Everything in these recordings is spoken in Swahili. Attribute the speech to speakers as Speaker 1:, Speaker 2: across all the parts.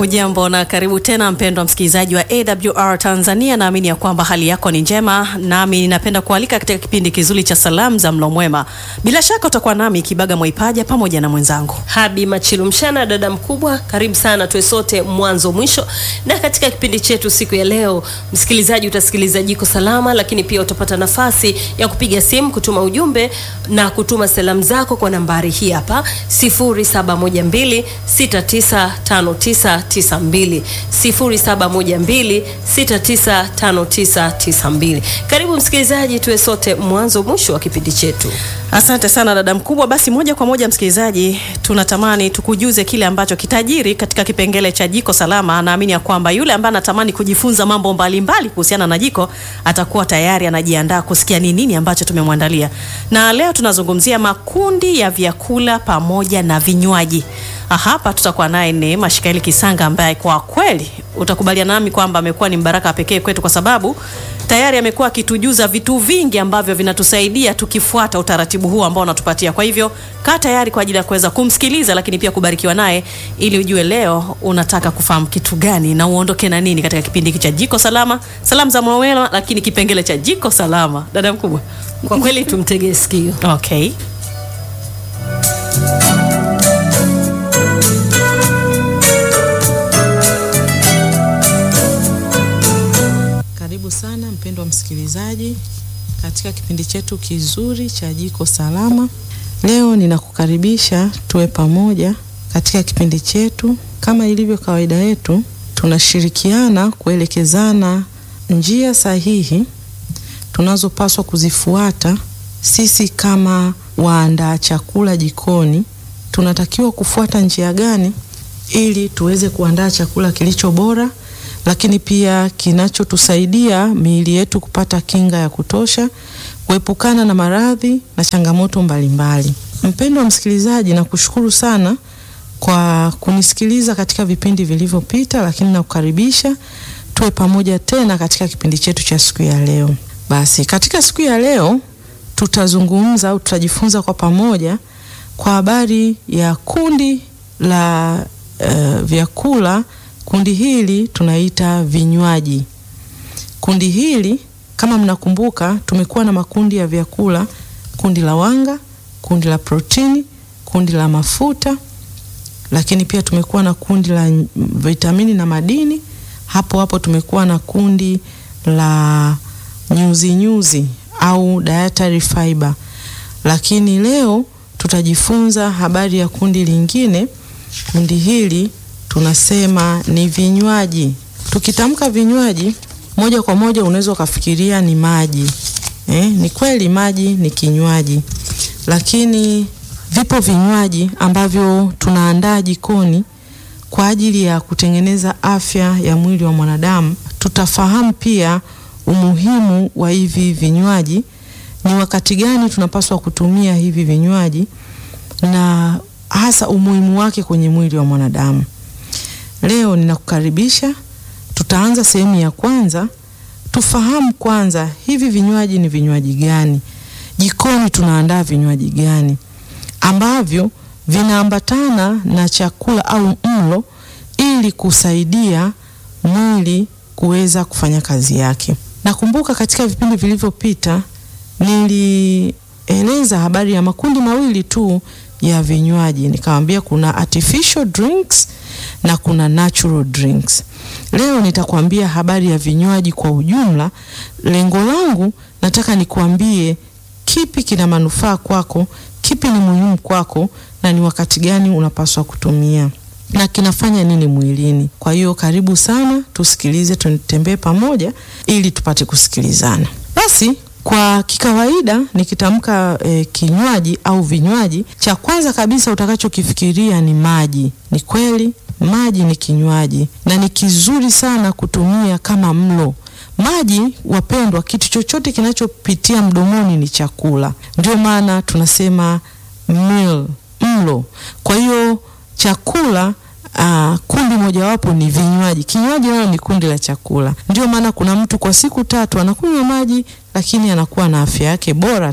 Speaker 1: Ujambo na karibu tena mpendwa msikilizaji wa AWR Tanzania. Naamini ya kwamba hali yako ni njema, nami ninapenda kualika katika kipindi kizuri cha salamu za mlo mwema. Bila shaka utakuwa nami Kibaga Mwaipaja pamoja na mwenzangu
Speaker 2: Habi Machilu Mshana, dada mkubwa, karibu sana tuwe sote mwanzo mwisho. Na katika kipindi chetu siku ya leo, msikilizaji, utasikiliza jiko salama, lakini pia utapata nafasi ya kupiga simu, kutuma ujumbe na kutuma salamu zako kwa nambari hii hapa 0712695992 0712695992. Karibu msikilizaji, tuwe sote mwanzo mwisho wa kipindi chetu.
Speaker 1: Asante sana dada mkubwa. Basi moja kwa moja, msikilizaji, tunatamani tukujuze kile ambacho kitajiri katika kipengele cha jiko salama. Naamini ya kwamba yule ambaye anatamani kujifunza mambo mbalimbali kuhusiana na jiko atakuwa tayari anajiandaa kusikia ni nini ambacho tumemwandalia, na leo tunazungumzia makundi ya vyakula pamoja na vinywaji. Hapa tutakuwa naye Neema Shikaeli Kisanga ambaye kwa kweli utakubaliana nami kwamba amekuwa ni mbaraka pekee kwetu, kwa sababu tayari amekuwa akitujuza vitu vingi ambavyo vinatusaidia tukifuata utaratibu huu ambao unatupatia. Kwa hivyo kaa tayari kwa ajili ya kuweza kumsikiliza, lakini pia kubarikiwa naye, ili ujue leo unataka kufahamu kitu gani na uondoke na nini katika kipindi hiki cha Jiko Salama, salamu za mwema, lakini kipengele cha Jiko Salama. Dada mkubwa,
Speaker 2: Kwa kweli tumtegee sikio.
Speaker 1: okay.
Speaker 3: Karibu sana mpendwa msikilizaji katika kipindi chetu kizuri cha Jiko Salama. Leo ninakukaribisha tuwe pamoja katika kipindi chetu. Kama ilivyo kawaida yetu, tunashirikiana kuelekezana njia sahihi tunazopaswa kuzifuata. Sisi kama waandaa chakula jikoni, tunatakiwa kufuata njia gani ili tuweze kuandaa chakula kilicho bora lakini pia kinachotusaidia miili yetu kupata kinga ya kutosha, kuepukana na maradhi na changamoto mbalimbali. Mpendwa msikilizaji, nakushukuru sana kwa kunisikiliza katika vipindi vilivyopita, lakini nakukaribisha tuwe pamoja tena katika kipindi chetu cha siku ya leo. Basi katika siku ya leo tutazungumza au tutajifunza kwa pamoja kwa habari ya kundi la uh, vyakula Kundi hili tunaita vinywaji. Kundi hili kama mnakumbuka, tumekuwa na makundi ya vyakula: kundi la wanga, kundi la protini, kundi la mafuta, lakini pia tumekuwa na kundi la vitamini na madini. Hapo hapo tumekuwa na kundi la nyuzi nyuzi au dietary fiber, lakini leo tutajifunza habari ya kundi lingine. Kundi hili tunasema ni vinywaji. Tukitamka vinywaji, moja kwa moja unaweza ukafikiria ni maji eh. Ni kweli maji ni kinywaji, lakini vipo vinywaji ambavyo tunaandaa jikoni kwa ajili ya kutengeneza afya ya mwili wa mwanadamu. Tutafahamu pia umuhimu wa hivi vinywaji, ni wakati gani tunapaswa kutumia hivi vinywaji na hasa umuhimu wake kwenye mwili wa mwanadamu. Leo ninakukaribisha, tutaanza sehemu ya kwanza. Tufahamu kwanza hivi vinywaji ni vinywaji gani, jikoni tunaandaa vinywaji gani ambavyo vinaambatana na chakula au mlo, ili kusaidia mwili kuweza kufanya kazi yake. Nakumbuka katika vipindi vilivyopita nilieleza habari ya makundi mawili tu ya vinywaji, nikamwambia kuna artificial drinks na kuna natural drinks. Leo nitakwambia habari ya vinywaji kwa ujumla. Lengo langu nataka nikuambie kipi kina manufaa kwako, kipi ni muhimu kwako, na ni wakati gani unapaswa kutumia na kinafanya nini mwilini. Kwa hiyo karibu sana, tusikilize, tutembee pamoja ili tupate kusikilizana. Basi kwa kikawaida nikitamka e, kinywaji au vinywaji, cha kwanza kabisa utakachokifikiria ni maji. Ni kweli maji ni kinywaji na ni kizuri sana kutumia kama mlo. Maji wapendwa, kitu chochote kinachopitia mdomoni ni chakula, ndio maana tunasema meal, mlo. Kwa hiyo chakula Uh, kundi mojawapo ni vinywaji. Kinywaji nayo ni kundi la chakula. Ndio maana kuna mtu kwa siku tatu anakunywa maji, lakini anakuwa na afya yake bora tu.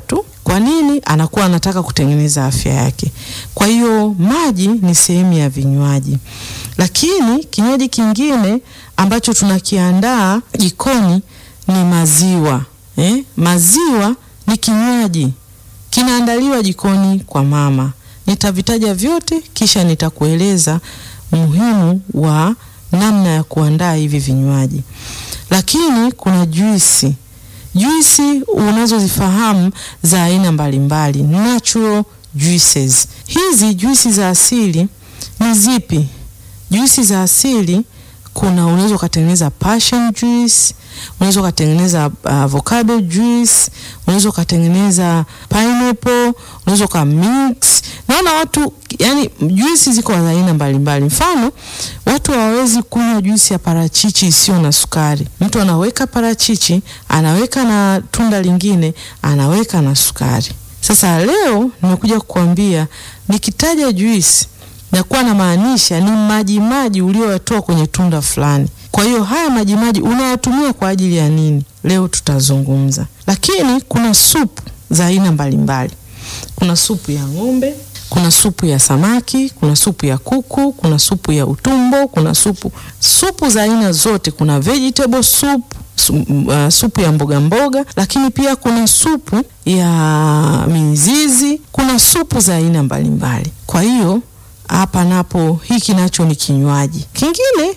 Speaker 3: Kwa nini? Anakuwa anataka kutengeneza afya yake. Kwa hiyo maji ni sehemu ya vinywaji, lakini kinywaji kingine ambacho tunakiandaa jikoni ni maziwa eh? Maziwa ni kinywaji kinaandaliwa jikoni kwa mama. Nitavitaja vyote kisha nitakueleza umuhimu wa namna ya kuandaa hivi vinywaji. Lakini kuna juisi, juisi unazozifahamu za aina mbalimbali, natural juices. Hizi juisi za asili ni zipi? Juisi za asili kuna unaweza ukatengeneza passion juice, unaweza ukatengeneza avocado juice, unaweza ukatengeneza pineapple, unaweza uka mix. Naona watu yani, juisi ziko za aina mbalimbali. Mfano, watu hawawezi kunywa juisi ya parachichi isiyo na sukari. Mtu anaweka parachichi, anaweka na tunda lingine, anaweka na sukari. Sasa leo nimekuja kukuambia, nikitaja juisi nakuwa na maanisha ni maji maji ulioyatoa kwenye tunda fulani. Kwa hiyo haya maji maji unayatumia kwa ajili ya nini? Leo tutazungumza. Lakini kuna supu za aina mbalimbali. Kuna supu ya ng'ombe, kuna supu ya samaki, kuna supu ya kuku, kuna supu ya utumbo, kuna supu supu za aina zote. Kuna vegetable soup, su, uh, supu ya mboga mboga, lakini pia kuna supu ya mizizi, kuna supu za aina mbalimbali. Kwa hiyo hapa napo hiki nacho ni kinywaji kingine.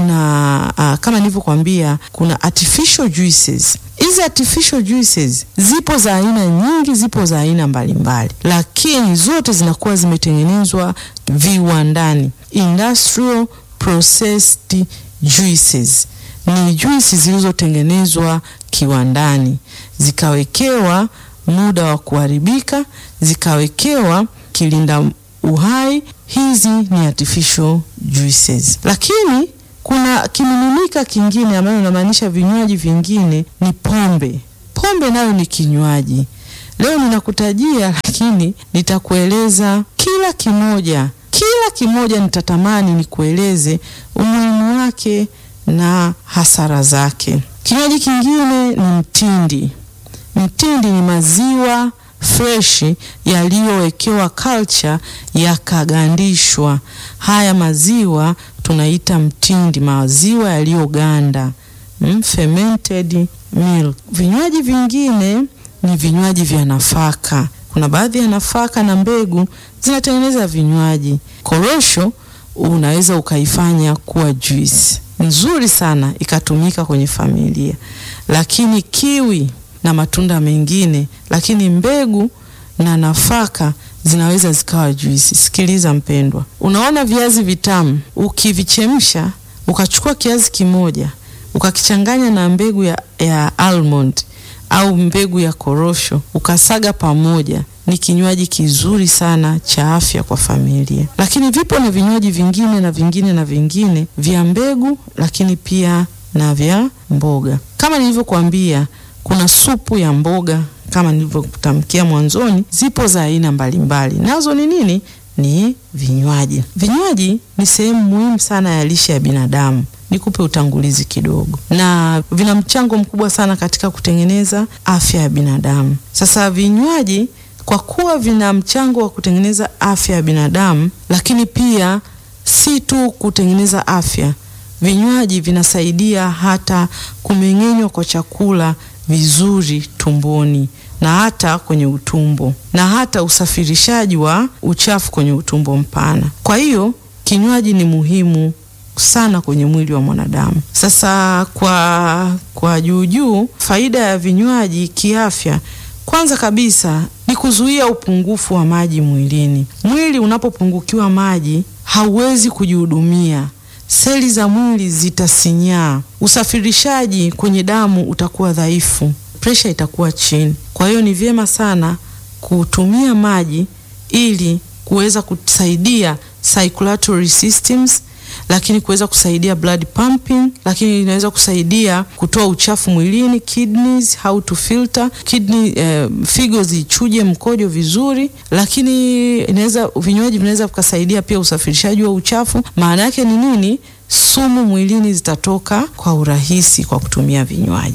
Speaker 3: Kuna uh, kama nilivyokuambia kuna artificial juices. Hizi artificial juices zipo za aina nyingi, zipo za aina mbalimbali, lakini zote zinakuwa zimetengenezwa viwandani, industrial processed juices. Ni juisi zilizotengenezwa kiwandani, zikawekewa muda wa kuharibika, zikawekewa kilinda uhai. Hizi ni artificial juices, lakini kuna kimiminika kingine ambayo inamaanisha vinywaji vingine ni pombe. Pombe nayo ni kinywaji. Leo ninakutajia, lakini nitakueleza kila kimoja, kila kimoja nitatamani nikueleze umuhimu wake na hasara zake. Kinywaji kingine ni mtindi. Mtindi ni maziwa freshi yaliyowekewa culture yakagandishwa. Haya maziwa tunaita mtindi, maziwa yaliyoganda, mm, fermented milk. Vinywaji vingine ni vinywaji vya nafaka. Kuna baadhi ya nafaka na mbegu zinatengeneza vinywaji. Korosho unaweza ukaifanya kuwa juice nzuri sana ikatumika kwenye familia, lakini kiwi na matunda mengine, lakini mbegu na nafaka zinaweza zikawa juisi. Sikiliza mpendwa, unaona viazi vitamu ukivichemsha, ukachukua kiazi kimoja ukakichanganya na mbegu ya, ya almond au mbegu ya korosho ukasaga pamoja, ni kinywaji kizuri sana cha afya kwa familia. Lakini vipo na vinywaji vingine na vingine na vingine vya mbegu, lakini pia na vya mboga. Kama nilivyokuambia, kuna supu ya mboga kama nilivyokutamkia mwanzoni, zipo za aina mbalimbali, nazo ni nini? Ni vinywaji. Vinywaji ni sehemu muhimu sana ya lishe ya binadamu. Nikupe utangulizi kidogo, na vina mchango mkubwa sana katika kutengeneza afya ya binadamu. Sasa vinywaji kwa kuwa vina mchango wa kutengeneza afya ya binadamu, lakini pia si tu kutengeneza afya, vinywaji vinasaidia hata kumeng'enywa kwa chakula vizuri tumboni na hata kwenye utumbo na hata usafirishaji wa uchafu kwenye utumbo mpana. Kwa hiyo kinywaji ni muhimu sana kwenye mwili wa mwanadamu. Sasa kwa kwa juu juu, faida ya vinywaji kiafya, kwanza kabisa ni kuzuia upungufu wa maji mwilini. Mwili unapopungukiwa maji hauwezi kujihudumia, seli za mwili zitasinyaa, usafirishaji kwenye damu utakuwa dhaifu, presha itakuwa chini. Kwa hiyo ni vyema sana kutumia maji ili kuweza kusaidia circulatory systems lakini kuweza kusaidia blood pumping, lakini inaweza kusaidia kutoa uchafu mwilini, kidneys, how to filter kidney, eh, figo zichuje mkojo vizuri, lakini inaweza vinywaji vinaweza vikasaidia pia usafirishaji wa uchafu. Maana yake ni nini? Sumu mwilini zitatoka kwa urahisi kwa kutumia vinywaji. Sasa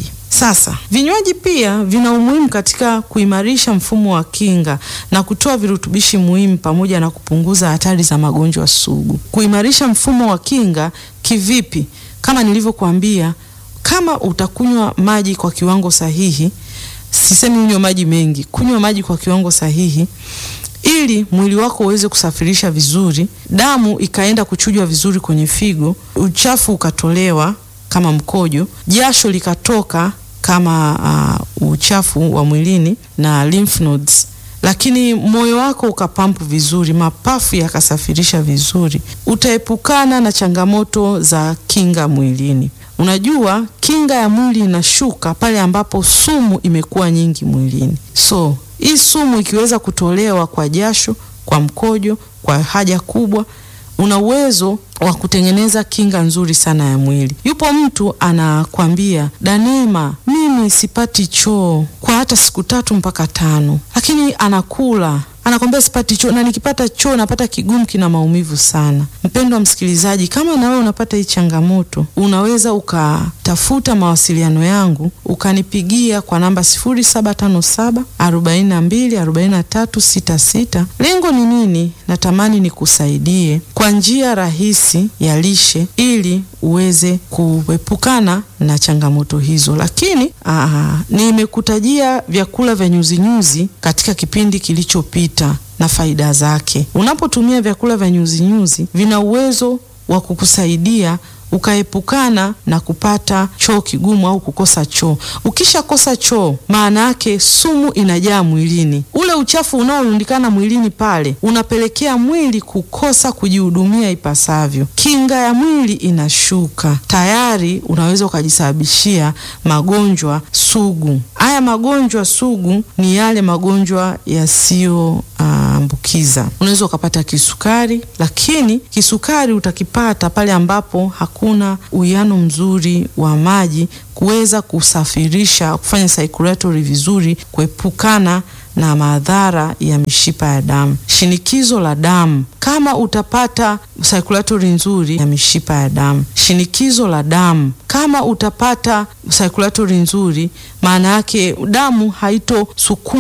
Speaker 3: Sasa vinywaji pia vina umuhimu katika kuimarisha mfumo wa kinga na kutoa virutubishi muhimu pamoja na kupunguza hatari za magonjwa sugu. Kuimarisha mfumo wa kinga kivipi? Kama nilivyokuambia, kama utakunywa maji kwa kiwango sahihi, sisemi unywe maji mengi, kunywa maji kwa kiwango sahihi ili mwili wako uweze kusafirisha vizuri, damu ikaenda kuchujwa vizuri kwenye figo, uchafu ukatolewa kama mkojo, jasho likatoka kama uh, uchafu wa mwilini na lymph nodes, lakini moyo wako ukapampu vizuri, mapafu yakasafirisha vizuri, utaepukana na changamoto za kinga mwilini. Unajua, kinga ya mwili inashuka pale ambapo sumu imekuwa nyingi mwilini. So hii sumu ikiweza kutolewa kwa jasho, kwa mkojo, kwa haja kubwa, una uwezo wa kutengeneza kinga nzuri sana ya mwili. Yupo mtu anakwambia, Danema, mimi sipati choo kwa hata siku tatu mpaka tano, lakini anakula anakwambia sipati choo na nikipata choo napata kigumu, kina maumivu sana. Mpendwa msikilizaji, kama na wewe unapata hii changamoto, unaweza ukatafuta mawasiliano yangu ukanipigia kwa namba 0757 42 43 66. Lengo ni nini? Natamani nikusaidie kwa njia rahisi ya lishe ili uweze kuepukana na changamoto hizo, lakini aa, nimekutajia vyakula vya nyuzinyuzi katika kipindi kilichopita na faida zake. Unapotumia vyakula vya nyuzinyuzi vina uwezo wa kukusaidia ukaepukana na kupata choo kigumu au kukosa choo. Ukishakosa choo, maana yake sumu inajaa mwilini. Ule uchafu unaorundikana mwilini pale unapelekea mwili kukosa kujihudumia ipasavyo, kinga ya mwili inashuka, tayari unaweza ukajisababishia magonjwa sugu. Haya magonjwa sugu ni yale magonjwa yasiyo ambukiza. Unaweza ukapata kisukari, lakini kisukari utakipata pale ambapo hakuna uwiano mzuri wa maji kuweza kusafirisha, kufanya circulatory vizuri, kuepukana na madhara ya mishipa ya damu. Shinikizo la damu, kama utapata circulatory nzuri ya mishipa ya damu. Shinikizo la damu, kama utapata circulatory nzuri, maana yake damu haitosukuma